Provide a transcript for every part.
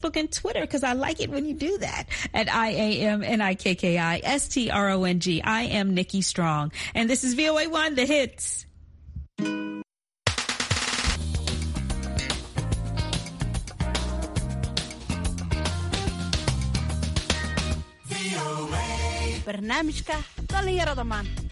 Facebook and Twitter because I like it when you do that at I A M N I K K I S T R O N G. I am Nikki Strong. And this is VOA One, the hits. barnaamijka dhallinyarada maanta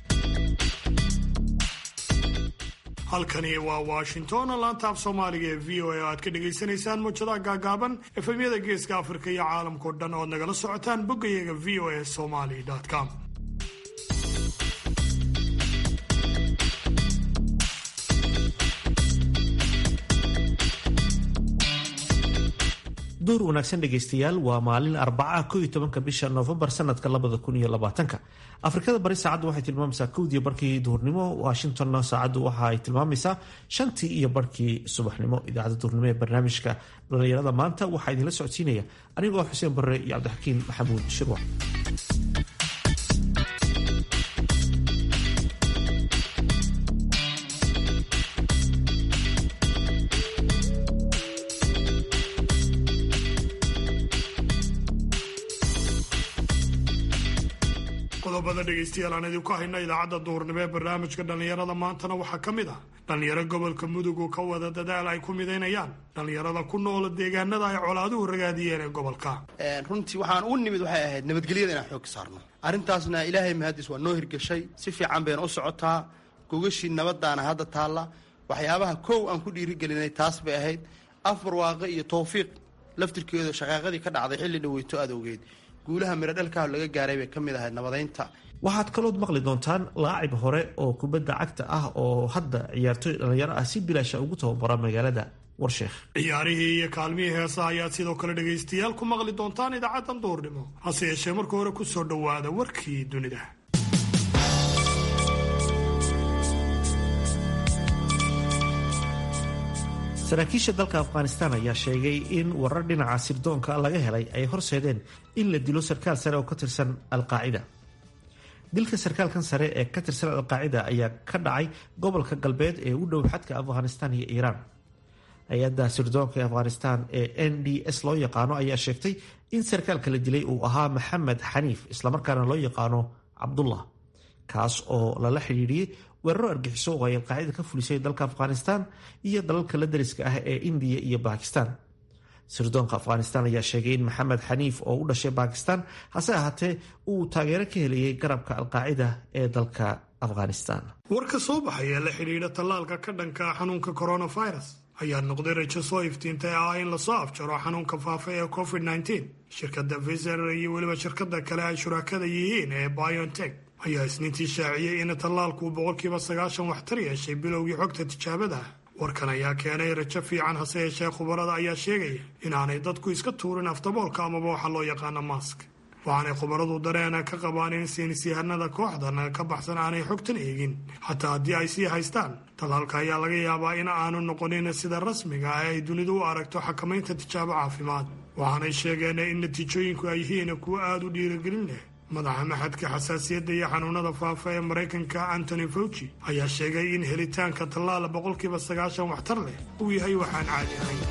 halkani waa washington laanta af soomaaliga ee v o a oo aad ka dhagaysanaysaan muujadaha gaagaaban efemyada geeska afrika iyo caalamkao dhan ood nagala socotaan boggayaga v o a somaly com duur wanaagsan dhegaystayaal waa maalin arbaca ko iyo tobanka bisha noofembar sanadka labada kun iyo labaatanka afrikada bari saacaddu waxay tilmaamaysaa kowdiiyo barkii duhurnimo washingtonna saacaddu waxa ay tilmaamaysaa shantii iyo barkii subaxnimo idaacadda duhurnimo ee barnaamijka dhalinyarada maanta waxaa idinla socodsiinaya anigoo xuseen barre iyo cabdixakiin maxamuud shirwac qodobada dhegaystayaal aan idinku hayna idaacadda duhurnimo ee barnaamijka dhallinyarada maantana waxaa ka mid ah dhallinyaro gobolka mudug oo ka wada dadaal ay ku midaynayaan dhallinyarada ku noola deegaanada ay colaaduhu ragaadiyeen ee gobolka runtii waxaan u nimid waxay ahayd nabadgelyada inaan xoog saarno arrintaasna ilaahay mahadis waa noo hirgeshay si fiican bayna u socotaa gogashii nabadaana hadda taalla waxyaabaha kow aan ku dhiirigelinay taas bay ahayd afar waaqe iyo towfiiq laftirkeedu shaqaaqadii ka dhacday xilli dhaweyto aad ogeed guulaha mirodhalkaah laga gaaray bay ka mid ahayd nabadaynta waxaad kalood maqli doontaan laacib hore oo kubadda cagta ah oo hadda ciyaartooy dhallinyaro ah si bilaasha ugu tababara magaalada warsheekh ciyaarihii iyo kaalmihii heesaha ayaad sidoo kale dhegaystayaal ku maqli doontaan idaacaddan duurnimo hase yeeshee marka hore ku soo dhowaada warkii dunida saraakiisha dalka afghanistan ayaa sheegay in warar dhinaca sirdoonka laga helay ay horseedeen in la dilo sarkaal sare oo ka tirsan alqaacida dilka sarkaalkan sare ee ka tirsan alqaacida ayaa ka dhacay gobolka galbeed ee u dhow xadka afghanistan iyo iiraan hay-adda sirdoonka ee afghanistan ee n d s loo yaqaano ayaa sheegtay in sarkaalka la dilay uu ahaa maxamed xaniif islamarkaana loo yaqaano cabdullah kaas oo lala xidhiidhiyey weeraro argixiso oo ay alqaacida ka fulisay dalka afghanistan iyo dalalka la dariska ah ee indiya iyo bakistan sirdoonka afghanistan ayaa sheegay in maxamed xaniif oo u dhashay bakistan hase ahaatee uu taageero ka helayay garabka alqaacida ee dalka afghanistan warka soo baxay ee la xidhiidha tallaalka ka dhanka xanuunka coronavirus ayaa noqday rajo soo iftiintay ah in lasoo afjaro xanuunka faafa ee covid -19 shirkadda viser iyo weliba shirkada kale ay shuraakada yihiin ee biontech ayaa isniintii shaaciyey in tallaalku boqolkiiba sagaashan waxtar yeeshay bilowgii xogta tijaabada warkan ayaa keenay rajo fiican hase yeeshee khubarada ayaa sheegaya inaanay dadku iska tuurin aftaboolka amaba waxa loo yaqaano mask waxaanay khubaradu dareena ka qabaan in saynisyahanada kooxdan ka baxsan aanay xogtan eegin xataa haddii ay sii haystaan tallaalka ayaa laga yaabaa in aanu noqonin sida rasmiga ah ay dunidu u aragto xakamaynta tijaabo caafimaad waxaanay sheegeen in natiijooyinku ay yihiin kuwo aada u dhiirigelin leh madaxa maxadka xasaasiyadda iyo xanuunada faafa ee maraykanka antony fauci ayaa sheegay in helitaanka tallaala boqolkiiba sagaashan waxtar leh uu yahay waxaan caadi ahayn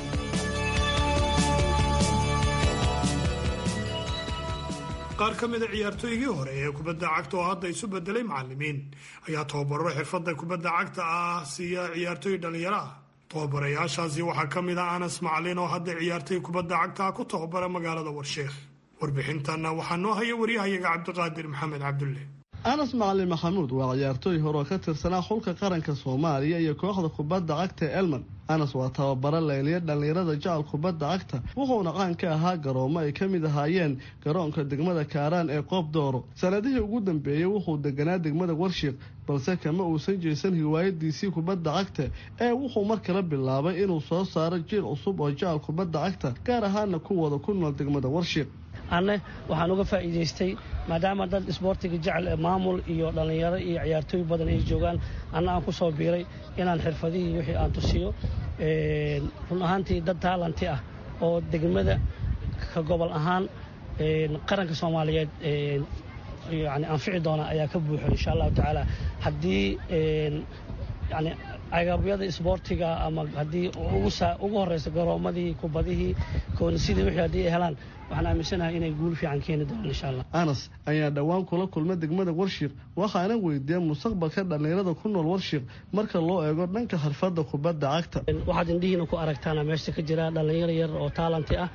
qaar ka mida ciyaartooygii hore ee kubadda cagta oo hadda isu bedelay macalimiin ayaa tababaro xirfadda kubadda cagta ah siiya ciyaartooy dhallinyaro ah tababarayaashaasi waxaa ka mid ah anas macalin oo hadda ciyaartooy kubadda cagta ah ku tababara magaalada warsheekh warbixintanna waxaa noo haya waryahayaga cabdiqaadir maxamed cabdulle anas macalin maxamuud waa ciyaartooy hore oo ka tirsanaa xulka qaranka soomaaliya iyo kooxda kubadda cagta ee elman anas waa tababaro layliya dhallinyarada jecel kubadda cagta wuxuuna qaan ka ahaa garoomo ay ka mid ahaayeen garoonka degmada kaaraan ee qoob dooro sanadihii ugu dambeeyey wuxuu deganaa degmada warshiiq balse kama uusan jeesan hiwaayadiisii kubadda cagta ee wuxuu mar kale bilaabay inuu soo saaro jiil cusub oo jecel kubadda cagta gaar ahaana kuwooda ku nool degmada warshiiq anne waxaan uga faa'iidaystay maadaama dad isboortiga jecel ee maamul iyo dhallinyaro iyo ciyaartooy badan ay joogaan anna aan ku soo biiray inaan xirfadihii wixii aan tusiyo run ahaantii dad taalanti ah oo degmada ka gobol ahaan qaranka soomaaliyeed yani anfici doona ayaa ka buuxo insha allahu tacaala haddii yani agabyada isboortiga ama haddii ugu horeyso garoomadii kubadihii koonisidii wixii haddii ay helaan waxaan aaminsanahay inay guul fiican keeni doonaan insha allah anas ayaa dhowaan kula kulma degmada warshiiq waxaana weydiiyey mustaqbalka dhallinyarada ku nool warshiiq marka loo eego dhanka xirfadda kubadda cagta waxaad indhihiina ku aragtaana meesha ka jira dhallinyaro yar oo taalanti ah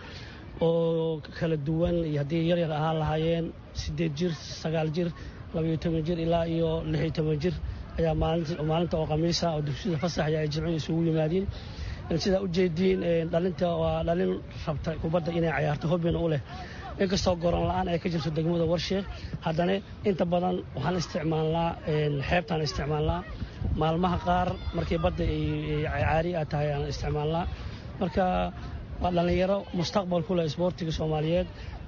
oo kala duwan iyo haddii yaryar ahaan lahaayeen siddeed jir sagaal jir labayo toban jir ilaa iyo lixiyo toban jir ayaa maalinta oo khamiisa oo dugsiyada fasaxya ay jimcihii isugu yimaadiin sidaa ujeediin dhalinta waa dhalin rabta kubadda inay cayaarto hobina u leh inkastoo goron la-aan ay ka jirto degmada warsheekh haddana inta badan waxaan isticmaalnaa xeebtaan isticmaalnaa maalmaha qaar markii badda caari a tahay aan isticmaalnaa marka waa dhallinyaro mustaqbal ku leh isboortiga soomaaliyeed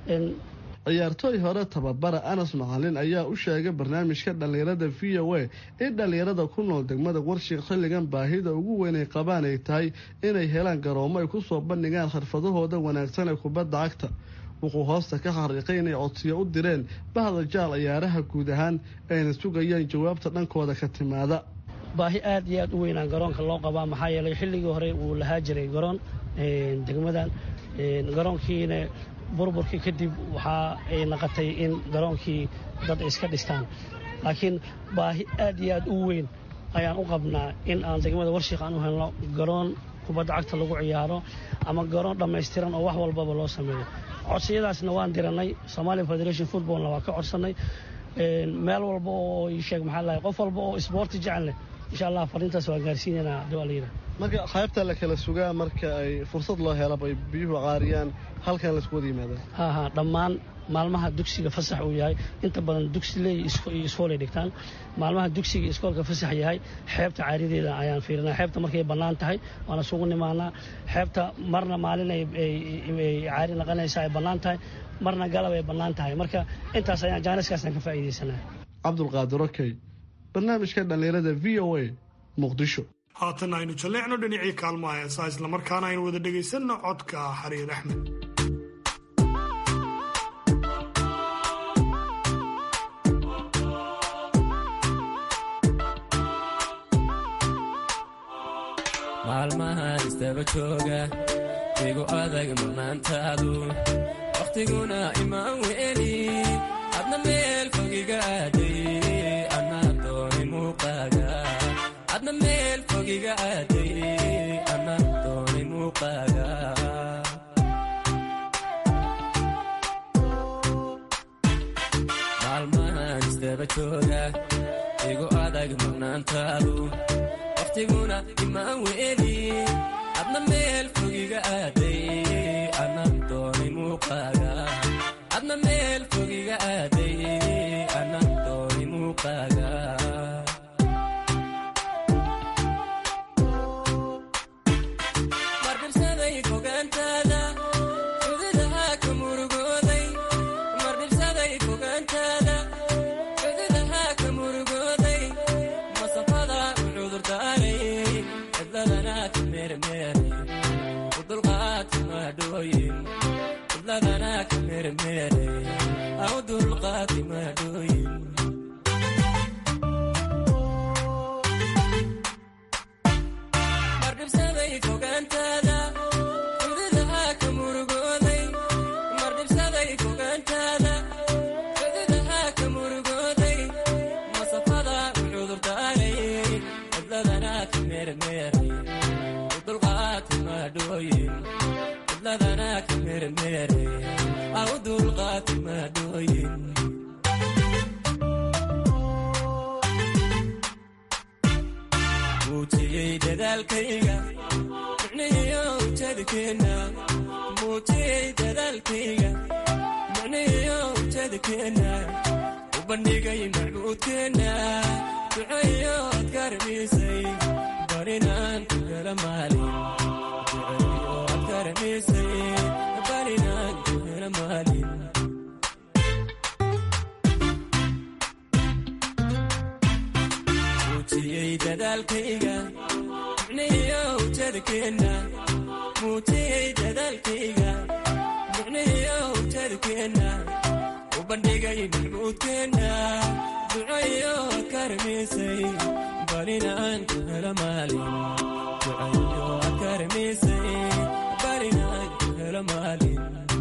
ciyaartooy hore tababara anas macalin ayaa u sheegay barnaamijka dhallinyarada v o a in dhallinyarada ku nool degmada warshiiq xilligan baahida ugu weyn ay qabaan ay tahay inay helaan garoomo ay ku soo bandhigaan xirfadahooda wanaagsan ee kubadda cagta wuxuu hoosta ka xariiqay inay codsiyo u direen bahda jaal ciyaaraha guud ahaan ayna sugayaan jawaabta dhankooda ka timaada baahi aad iyo aad u weynaan garoonka loo qabaa maxaa yeelay xilligii hore wuu lahaa jiray garoon degmadan garoonkiina burburkii kadib waxaa ay naqotay in garoonkii dad iska dhistaan laakiin baahi aad iyo aad u weyn ayaan u qabnaa in aan degmada warshiik aan u helno garoon kubadda cagta lagu ciyaaro ama garoon dhammaystiran oo wax walbaba loo sameeyo codsiyadaasna waan diranay somalia federation footballna waa ka codsannay meel walba oo sheeg maxaa lahay qof walba oo isboorti jecel leh insha allah fariintaas waan gaarsiinaynaa dowaliyada marka qaybta la kala sugaa marka ay fursad loo helaba ay biyuhu caariyaan halkan laisku wada yimaadaan ha ha dhammaan maalmaha dugsiga fasax uu yahay inta badan dugsiley iyo iskoolay dhigtaan maalmaha dugsiga iskoolka fasax yahay xeebta caarideeda ayaan fiirinaa xeebta markay bannaan tahay waana sugu nimaanaa xeebta marna maalin ay caari naqanaysa ay bannaan tahay marna galab ay bannaan tahay marka intaas ayaan jaaniskaasaan ka faa'iidaysanaa cabdulqaadir okey barnaamijka dhallinyarada v o a muqdisho haatan aynu jalleecno dhinacii kaalmaha heesaa islamarkaana aynu wada dhegaysanno codka xariir axmed maalmahan istaba jooga igu adag manaantaadu wakhtiguna imaan weli adna meel fogiga aaday anaa dooni muuqaaga adna meel fogiga aaday anaa dooni muuqaaga maalmahan istaba jooga igu adag manaantaadu wakhtiguna imaan weli adna meel fogiga aaday anaa dooni muuqaaga adna meel fogiga aaday anaa dooni muuqaaga mardhibsaday fogaantaada xududaha ka murugooday mardhibsaday fogaantaada xududaha ka murugooday masafada u cudurdaaray cidladana ka meermeeray u dulqaati maadhooyin cidladana ka meermeeray au dulqaati maadhooyin mardhibsaday fogaantaada xududaha ka murugooday mardhibsaday fogaantaada xududaha ka murugooday masafada u cudurdaaray cidladana ka meermeeray u dulqaati maadhooyin cidladana ka meermeeray au dulqaati maadhooyin muujiyey dadaalkayga micnihiyo ujeedkeenna muujiyey dadaalkayga micnihiyo ujeedkeenna u bandhigay macbuudkeenna duceeyo ad karamisay barinaan ku hela maalin duceeyo ad karamisay barinaan ku hela maalin muujiyey dadaalkayga micnihiyo ujeedkeenna muujiyey dadaalkayga micnihiyo ujeedkeenna u bandhigay macbuudkeenna duceeyo ad karamisay barinaan ku helo maalin ducayo adkaramisay barinaan ku helo maalin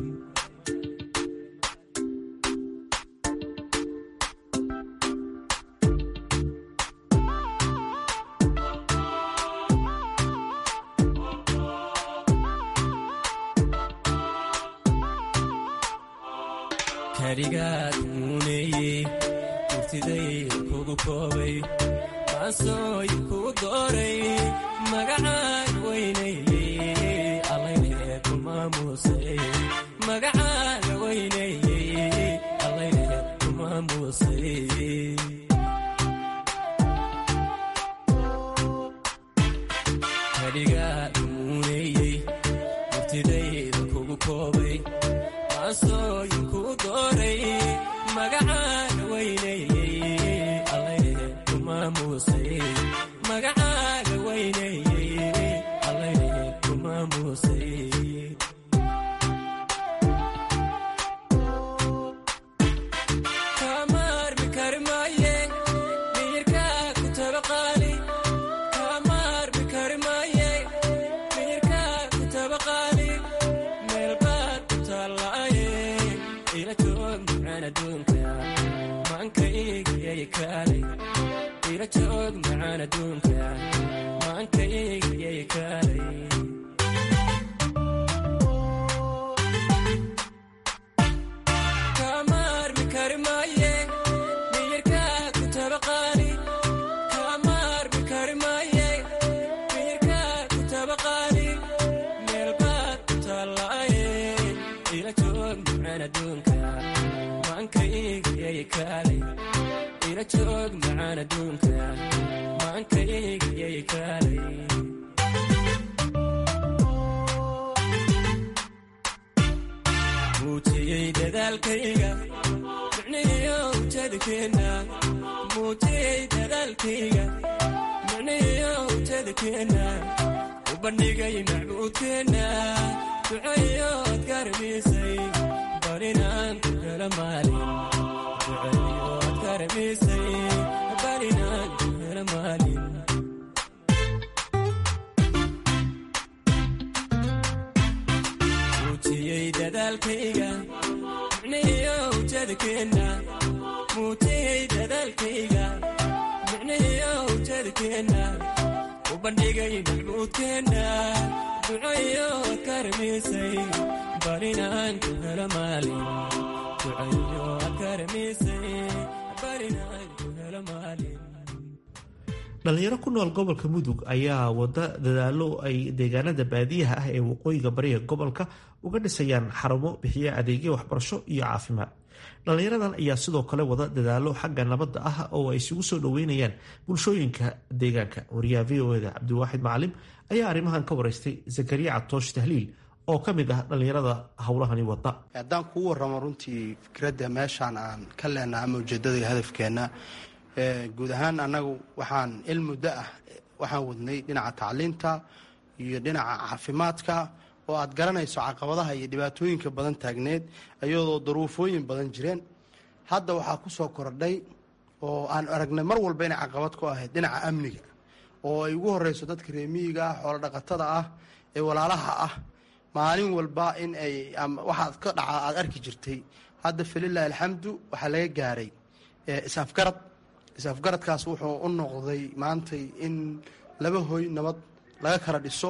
karigaad muuneeyey murtiday kugu koobay maansooy kugu dooray magacaan weynayey allaylehe ku maamuusay magacaan weynayey allaylehe ku maamuusay karigaad muuneeyey murtidayda kugu koobay maansooyin kugu dooray magacaan weynayey allaylehe ku maamuusay magacaan weynayey allaylehe ku maamuusay kamaarmi kari maaye miyirkaa ku tabaqaali kamaarmi kari maaye miyirkaa ku tabaqaali meelbaad ku taallaaye ila joog macaan adduunka maankaygyay kaalay ila joog macaan adduunka maankaygyay kaalay kamaarmi kari maaye miyirkaa ku tabaqaali kamaarmi kari maaye miyirkaa ku tabaqaali meelbaad ku taallaaye ila joog macaan adduunka maankaygyay kaalay ila joog macaan adduunka maankaygyay kaalay muujiyey dadaalkayga micnihiyo ujeedkeenna muujiyey dadaalkayga micnihiyo ujeedkeenna u bandhigay macbuudkeenna ducayo adkaramisay barinaan ku helo maalin ducayo adkaramisay barinaan ku helo maalin muujiyey dadaalkayga micnihiyo ujeedkeenna muujiyey dadaalkayga micnihiyo ujeedkeenna u bandhigay macbuudkeenna ducayo adkaramisay barinaan ku helo maalin ducayo adkaramisay barinaan ku helo maalin dhalinyaro ku nool gobolka mudug ayaa wada dadaalo ay deegaanada baadiyaha ah ee waqooyiga bariga gobolka uga dhisayaan xarumo bixiya adeegyo waxbarasho iyo caafimaad dhalinyaradan ayaa sidoo kale wada dadaalo xagga nabadda ah oo ay isugu soo dhoweynayaan bulshooyinka deegaanka wariyaha v o eda cabdiwaaxid macalim ayaa arrimahan ka waraystay zakariya catoosh tahliil oo ka mid ah dhalinyarada howlahani wada haddaan kuu waramo runtii fikradda meeshaan aan ka leenaha ama ujeedada iyo hadafkeenna guud ahaan annagu waxaan il muddo ah waxaan wadnay dhinaca tacliinta iyo dhinaca caafimaadka oo aad garanayso caqabadaha iyo dhibaatooyinka badan taagneed iyadoo daruufooyin badan jireen hadda waxaa ku soo kordhay oo aan aragnay mar walba inay caqabad ku ahayd dhinaca amniga oo ay ugu horeyso dadka reemiyiga ah xoolo dhaqatada ah ee walaalaha ah maalin walba in ay waxaad ka dhaca aada arki jirtay hadda falilahi alxamdu waxaa laga gaaray is-afgarad is-afgaradkaas wuxuu u noqday maantay in laba hoy nabad laga kala dhiso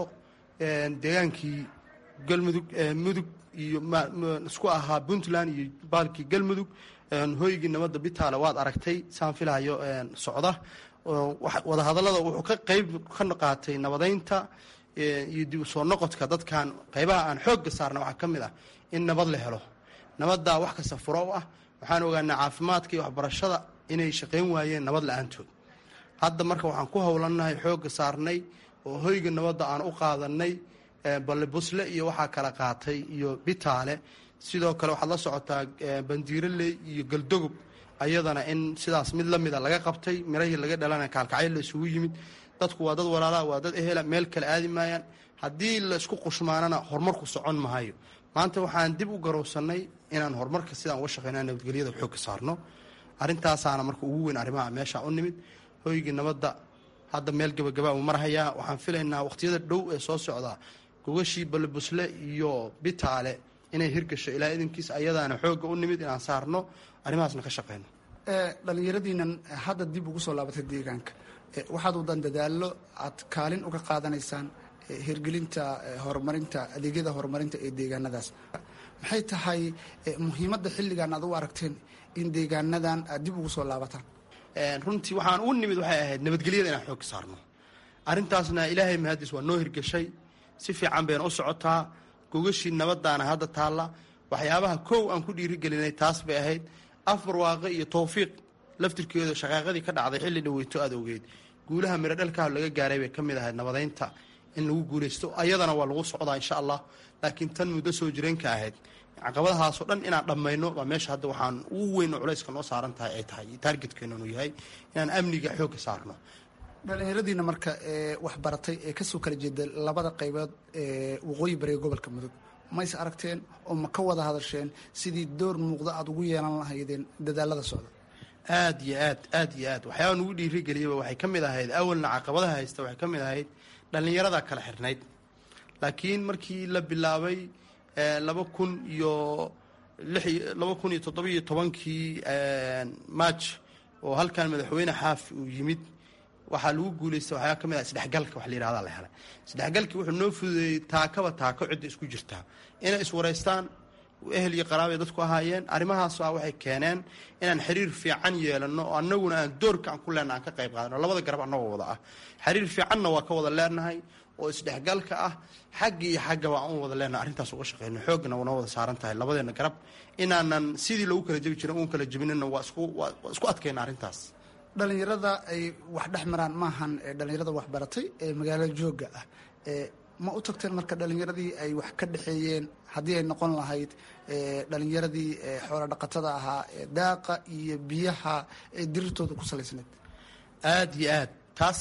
deegaankii galmudug mudug iyo isku ahaa puntland iyo baalkii galmudug hoygii nabadda bitaale waad aragtay saan filahayo socda wadahadallada wuxuu ka qeyb ka qaatay nabadeynta iyo dib u soo noqodka dadkan qeybaha aan xoogga saarna waxaa ka mid ah in nabad la helo nabaddaa wax kasta furo u ah waxaan ogaanaa caafimaadka iyo waxbarashada inay shaqayn waayeen nabad la-aantood hadda marka waxaan ku howlannahay xoogga saarnay oo hoyga nabadda aan u qaadanay balle busle iyo waxaa kala qaatay iyo bitaale sidoo kale waxaad la socotaa bandiiroley iyo galdogob ayadana in sidaas mid la mida laga qabtay mirahii laga dhalana kaalkacyo la isugu yimid dadku waa dad walaalaha waa dad ehela meel kale aadi maayaan haddii la isku qushmaanana horumarku socon mahayo maanta waxaan dib u garowsanay inaan horumarka sidaan uga shaqeyna nabadgelyada xoogka saarno arintaasaana marka ugu weyn arrimaha meesha u nimid hoygii nabadda hadda meel gabagabaa uu marhayaa waxaan filaynaa waqtiyada dhow ee soo socda gogashii balibusle iyo bitaale inay hirgasho ilaa idinkiis ayadaana xoogga u nimid inaan saarno arrimahaasna ka shaqeyno dhalinyaradiinan hadda dib ugu soo laabatay deegaanka waxaad wadan dadaallo aad kaalin uga qaadanaysaan hirgelinta horumarinta adeegyada horumarinta ee deegaanadaas maxay tahay muhiimadda xilligan aad u aragteen in deegaanadan aad dib ugu soo laabataan runtii waxaan u nimid waxay ahayd nabadgelyada inaan xoogga saarno arrintaasna ilaahay mahaddiis waa noo hirgashay si fiican bayna u socotaa gogashii nabadaana hadda taalla waxyaabaha kow aan ku dhiirigelinay taas bay ahayd afar waaqe iyo towfiiq laftirkeeda shaqaaqadii ka dhacday xilli dhaweyto aad ogeyd guulaha miro dhalkaa laga gaaray bay ka mid ahayd nabadeynta in lagu guulaysto ayadana waa lagu socdaa insha allah laakiin tan muddo soo jireenka ahayd caqabadahaasoo dhan inaan dhammayno waa meesha hadda waxaan ugu weyn oo culayska noo saaran tahay ay tahay taargetkeenanu yahay inaan amniga xoogga saarno dhalinyaradiina marka wax baratay ee kasoo kala jeeda labada qaybood ee waqooyi bariga gobolka mudug mays aragteen oo ma ka wada hadasheen sidii door muuqda aada ugu yeelan lahaydeen dadaalada socda aad iyo aad aad iyo aad waxyaaba nugu dhiirigeliyaba waxay ka mid ahayd awalna caqabadaha haysta waxay ka mid ahayd dhallinyarada kala xirnayd laakiin markii la bilaabay laba kun iyo laba kun iyo toddobiyo tobankii march oo halkan madaxweyne xaafi uu yimid waxaa lagu guulaystay waxyaa ka mid ah isdhexgalka wax la yihahda la helay isdhexgalkii wuxuu noo fududeeyey taakaba taako cidda isku jirtaa inay iswaraystaan ehel iyo qaraabay dadku ahaayeen arrimahaas a waxay keeneen inaan xiriir fiican yeelano oo annaguna aan doorka aan ku leenna aan ka qayb qaadano labada garab annagoo wada ah xiriir fiicanna waa ka wada leenahay oo isdhexgalka ah xagga iyo xaggaba aan u wada leenahay arrintaas uga shaqeyno xoogna noo wada saaran tahay labadeena garab inaanan sidii lagu kala jebi jirin uun kala jebinina waa isku waa isku adkayna arrintaas dhalinyarada ay wax dhex maraan maahan dhalinyarada wax baratay ee magaalo jooga ah ma u tagteen marka dhalinyaradii ay wax ka dhexeeyeen haddii ay noqon lahayd dhalinyaradii xoola dhaqatada ahaa daaqa iyo biyaha ee dirirtooda ku salaysneed aada iyo aad taas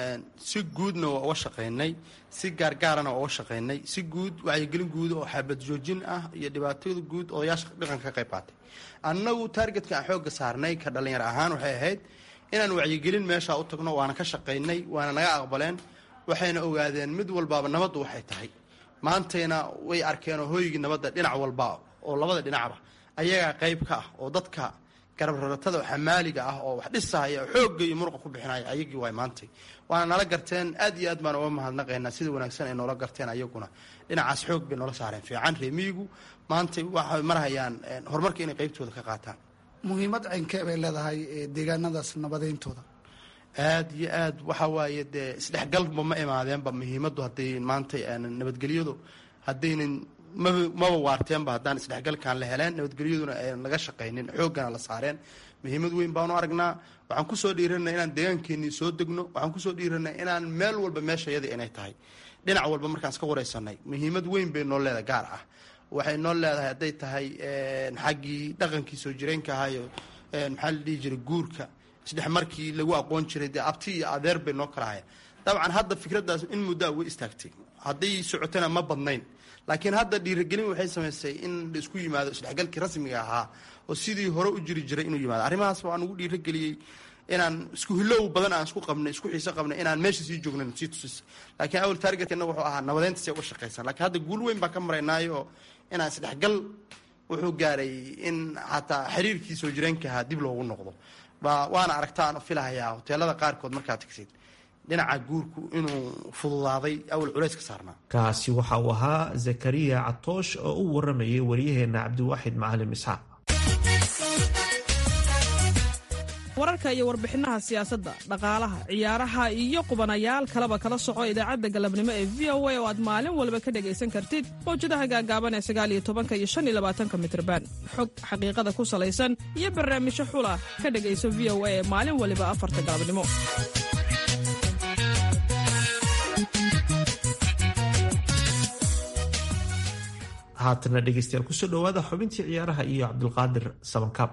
si guudna waa uga shaqaynay si gaargaarana waa uga shaqaynay si guud wacyigelin guud oo xabad joojin ah iyo dhibaatada guud odayaasha dhaqanka ka qayb qaatay annagu taargetka aan xoogga saarnay ka dhalinyaro ahaan waxay ahayd inaan wacyigelin meeshaa u tagno waana ka shaqaynay waana naga aqbaleen waxayna ogaadeen mid walbaaba nabaddu waxay tahay maantayna way arkeen oo hooygii nabadda dhinac walba oo labada dhinacba ayagaa qayb ka ah oo dadka garabraratada xamaaliga ah oo wax dhisahaya oo xoogga iyo muruqa ku bixinaya ayagii waay maantay waana nala garteen aad iyo aad baan uga mahadnaqaynaa sida wanaagsan ay noola garteen ayaguna dhinacaas xoog bay noola saareen fiican reemiyigu maantay waxay marhayaan horumarka inay qaybtooda ka qaataan muhiimad caynkee bay leedahay deegaanadaas nabadayntooda aad iyo aad waxa waaye dee isdhexgalba ma imaadeenba muhiimaddu hadday maantay nabadgelyadu haddaynan maba maba waarteenba haddaan isdhexgalkan la heleen nabadgelyaduna aynan laga shaqaynin xooggana la saareen muhiimad weyn baanu aragnaa waxaan kusoo dhiiranay inaan deegaankeenii soo degno waxaan kusoo dhiiranay inaan meel walba meesha yadii inay tahay dhinac walba markaan iska wareysanay muhiimad weyn bay noo leedahay gaar ah waxay noo leedahay hadday tahay xaggii dhaqankii soo jireenka ahaayo maxaa la dhihi jiray guurka isdhex markii lagu aqoon jiray dee abti iyo adeer bay noo kala ahayn dabcan hadda fikraddaas in muddoa way istaagtay hadday socotana ma badnayn laakiin hadda dhiirigelin waxay samaysay in la isku yimaado isdhexgalkii rasmiga ahaa oo sidii hore u jiri jiray inuu yimaado arrimahaas waan ugu dhiirigeliyey inaan isku hilow badan aan isku qabnay isku xiiso qabnay inaan meesha sii joognan sii tusis laakiin awal taargetkeenna wuxuu ahaa nabadeynta si uga shaqaysan lakiin hadda guul weyn baan ka maraynaayo inaan isdhexgal wuxuu gaaray in xataa xiriirkii soo jireenka ahaa dib loogu noqdo waana aragtaan filahayaa hoteelada qaarkood markaad tagsid dhinaca guurku inuu fududaaday awal culays ka saarnaa kaasi waxa uu ahaa zakariya catoosh oo u waramayay waryaheena cabdiwaaxid macalim isxaaq wararka iyo warbixinaha siyaasadda dhaqaalaha ciyaaraha iyo qubanayaal kaleba kala soco idaacadda galabnimo ee v o a oo aad maalin walba ka dhegaysan kartid mawjadaha gaagaaban ee sagaaliyo tobanka iyo shan iyo labaatanka mitrban xog xaqiiqada ku salaysan iyo barnaamijyo xula ka dhegayso v o a ee maalin waliba afarta galabnimo haatana dhegeystayaal kusoo dhowaada xubintii ciyaaraha iyo cabdulqaadir sabankaab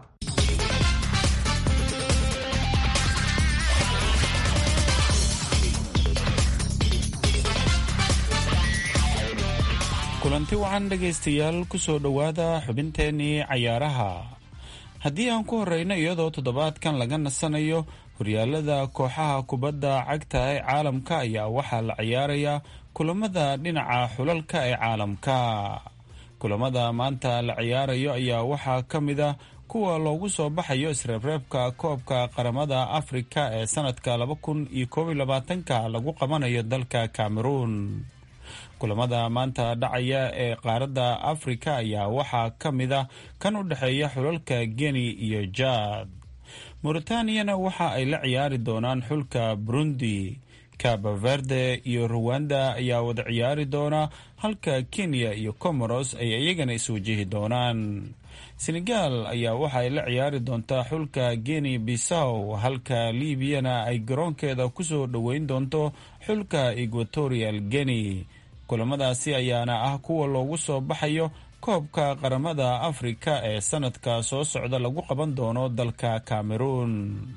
kulanti wacan dhegaystayaal kusoo dhowaada xubinteenii cayaaraha haddii aan ku horeyno iyadoo toddobaadkan laga nasanayo horyaalada kooxaha kubadda cagta ee caalamka ayaa waxaa la ciyaarayaa kulamada dhinaca xulalka ee caalamka kulamada maanta la ciyaarayo ayaa waxaa ka mid a kuwa loogu soo baxayo isreebreebka koobka qaramada afrika ee sanadka laba kun iyo koob iyo labaatanka lagu qabanayo dalka cameroon kulamada maanta dhacaya ee qaaradda afrika ayaa waxaa ka mid ah kan u dhexeeya xulalka geni iyo jad mauretaniyana waxa ay la ciyaari doonaan xulka burundi cabo verde iyo ruwanda ayaa wada ciyaari doona halka kenya iyo comoros ay iyagana iswajihi doonaan senegal ayaa waxa ay la ciyaari doontaa xulka geni bisaw halka liibiyana ay garoonkeeda kusoo dhoweyn doonto xulka equatorial geni kulamadaasi ayaana ah kuwa loogu soo baxayo koobka qaramada afrika ee sanadka soo socda lagu qaban doono dalka cameroon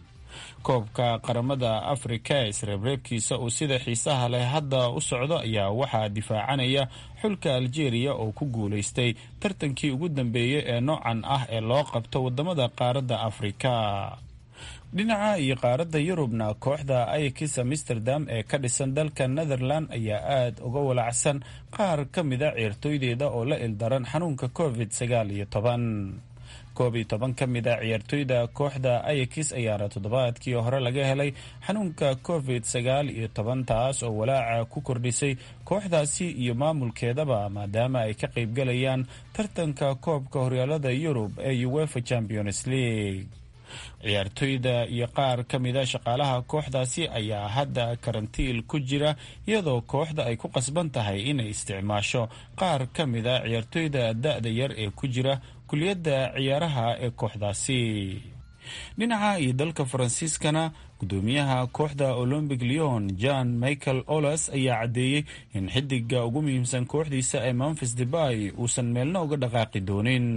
koobka qaramada afrika ee isreebreebkiisa uu sida xiisaha leh hadda u socdo ayaa waxaa difaacanaya xulka aljeeriya oo ku guulaystay tartankii ugu dambeeyey ee noocan ah ee loo qabto wadamada qaaradda afrika dhinaca iyo qaaradda yurubna kooxda ayakis amsterdam ee ka dhisan dalka netherland ayaa aada uga walacsan qaar ka mida ciyaartooydeeda oo la ildaran xanuunka covid sagaal iyo toban koob iyo toban ka mid a ciyaartooyda kooxda ayakis ayaana toddobaadkii hore laga helay xanuunka covid sagaal iyo toban taas oo walaaca ku kordhisay kooxdaasi iyo maamulkeedaba maadaama ay ka qaybgalayaan tartanka koobka horyaalada yurub ee uefa champions league ciyaartooyda iyo qaar ka mida shaqaalaha kooxdaasi ayaa hadda karantiil ku jira iyadoo kooxda ay ku qasban tahay inay isticmaasho qaar ka mida ciyaartooyda da-da yar ee ku jira kuliyadda ciyaaraha ee kooxdaasi dhinaca iyo dalka faransiiskana gudoomiyaha kooxda olombic leon john michael olas ayaa caddeeyey in xidiga ugu muhiimsan kooxdiisa ee memphis debay uusan meelna uga dhaqaaqi doonin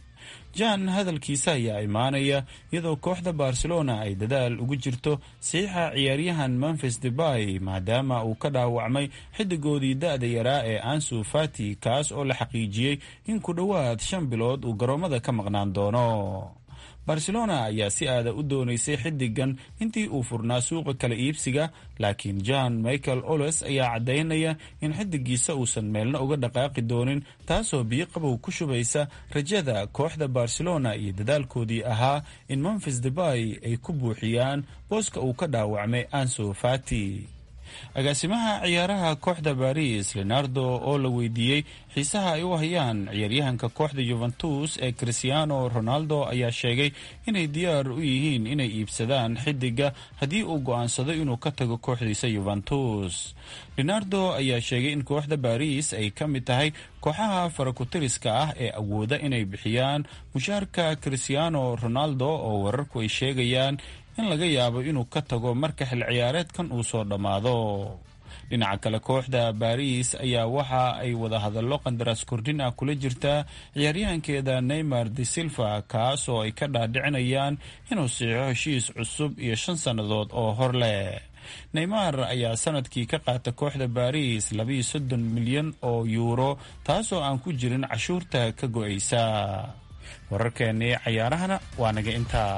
jan hadalkiisa ayaa imaanaya iyadoo kooxda barcelona ay dadaal ugu jirto saxiixa ciyaaryahan memphis debay maadaama uu ka dhaawacmay xidigoodii da-da yaraa ee ansu fati kaas oo la xaqiijiyey in ku dhowaad shan bilood uu garoomada ka maqnaan doono barcelona ayaa si aada u doonaysay xidigan intii uu furnaa suuqa kala iibsiga laakiin john michael oles ayaa caddaynaya in xidigiisa uusan meelna uga dhaqaaqi doonin taasoo biyo qabow ku shubaysa rajada kooxda barcelona iyo dadaalkoodii ahaa in memphis debay ay ku buuxiyaan booska uu ka dhaawacmay anso fati agaasimaha ciyaaraha kooxda baris leonardo oo la weydiiyey xiisaha ay u hayaan ciyaaryahanka kooxda yuventus ee christiano ronaldo ayaa sheegay inay diyaar u yihiin inay iibsadaan xidiga haddii uu go-aansado inuu ka tago kooxdiisa yuventus leonardo ayaa sheegay in kooxda baris ay ka mid tahay kooxaha farakutiriska ah ee awooda inay bixiyaan mushaarka christiano ronaldo oo wararku ay sheegayaan in laga yaabo inuu ka tago marka xil ciyaareedkan uu soo dhammaado dhinaca kale kooxda baris ayaa waxa ay wadahadallo qandaraas kordhin ah kula jirtaa ciyaaryahankeeda neymar de silva kaas oo ay ka dhaadhicinayaan inuu siixo heshiis cusub iyo shan sannadood oo hor leh neymar ayaa sanadkii ka qaata kooxda baris labiiyo soddon milyan oo yuuro taasoo aan ku jirin cashuurta ka go-aysa wararkeennii cayaarahana waa naga intaa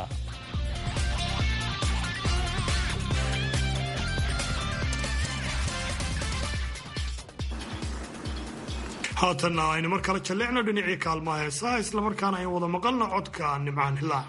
haatanna aynu mar kale jalleecno dhinacii kaalmaha heesaha islamarkaana aynu wada maqalno codka nimcaan hilaac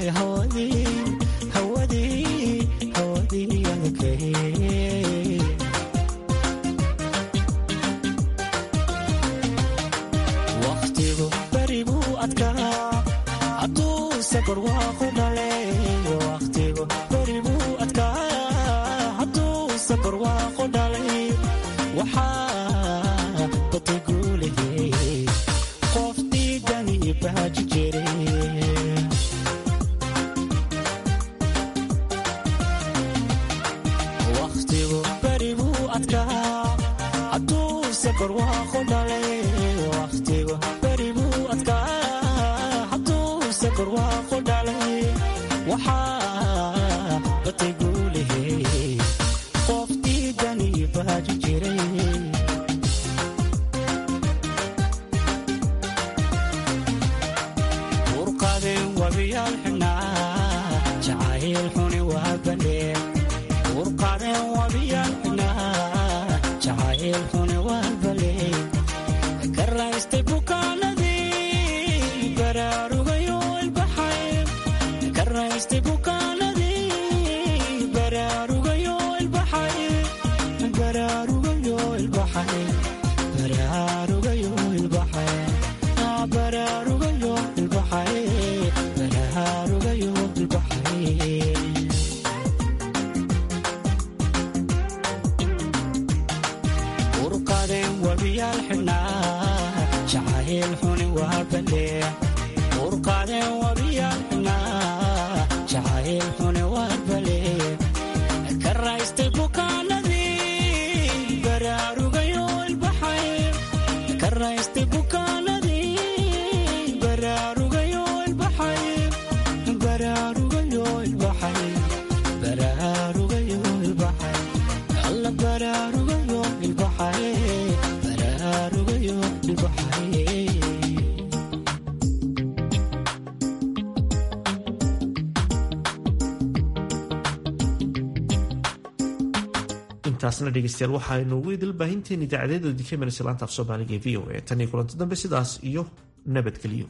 intaasna dhegeystayaal waxaaynu ugu idil baahinteen idaacadeeda dikemers laanta af soomaaliga ee v o a tan iyo kulanti dambe sidaas iyo nabadgelyo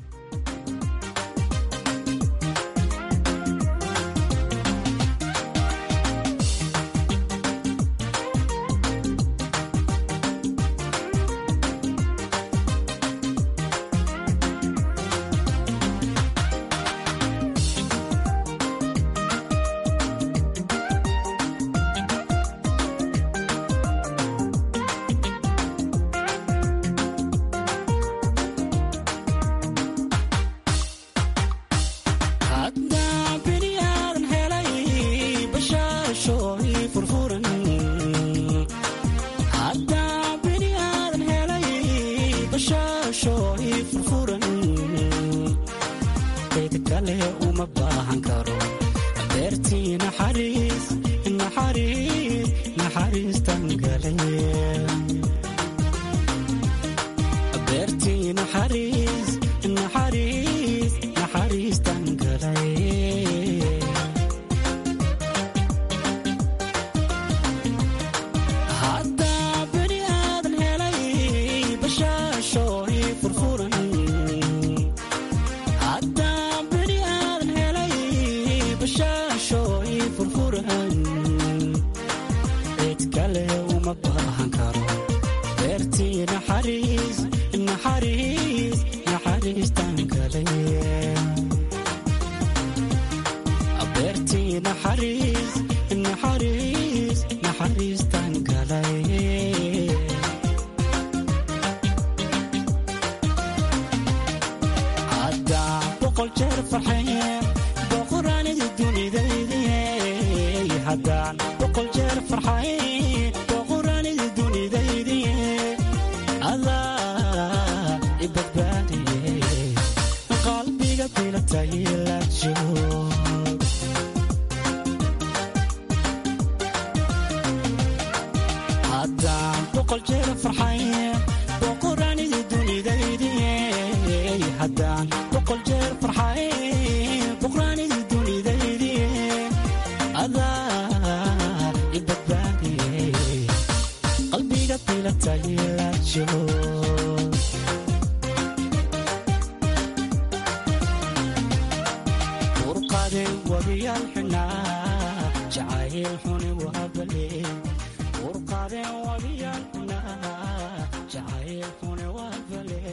hadal xuni